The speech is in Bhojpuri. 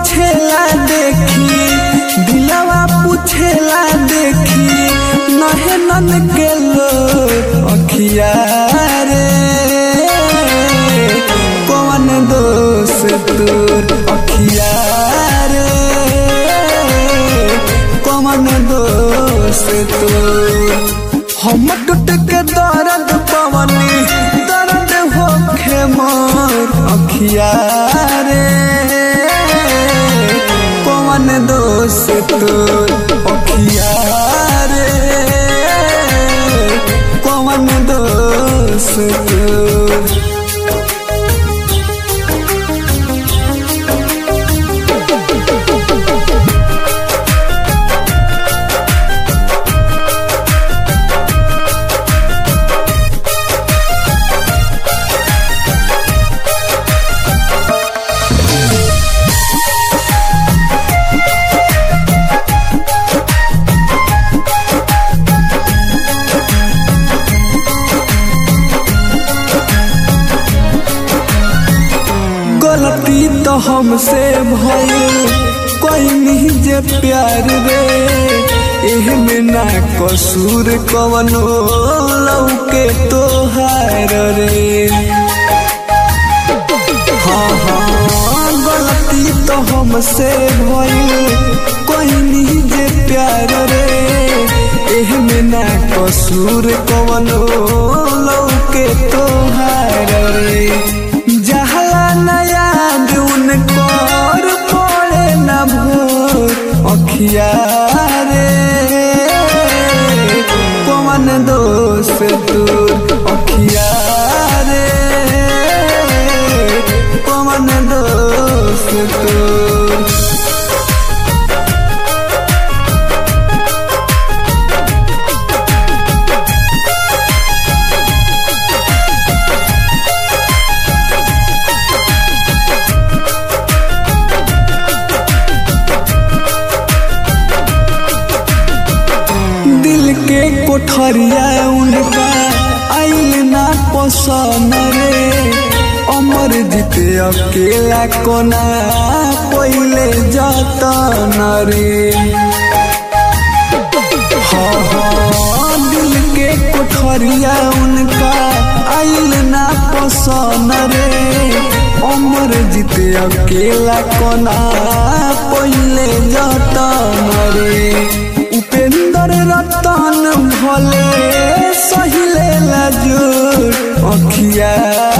पूछेला देखी दिलवा पूछेला देखी नहे नन के लो अखिया रे कौन दोष तोर अखिया रे कौन दोष तोर हम टूट के दर्द पवनी दर्द होखे मोर अखिया रे कौन दोष तोर अखिया रे कौन दोष तोर गलती तो हमसे भइल कोई नहीं जे प्यार रे एहमे ना कसूर कवनो लौके तोहार रे हाँ हाँ गलती तो हमसे भइल कोई नहीं जे प्यार रे एहमे ना कसूर कवनो लौके तोहार रे जहला नया उन कर पड़े न भोर अखिया रे कौन दोष तोर अखिया रे कौन दोष तोर दिल के कोठरिया उनका आइल ना पसंद रे अमर जीते अकेला कोना पहिले जतन रे हाँ हाँ दिल के कोठरिया उनका आइल ना पसंद रे अमर जीते अकेला कोना पहिले जतन रे उपेंद्र रतन भले सहिले लजूर अखिया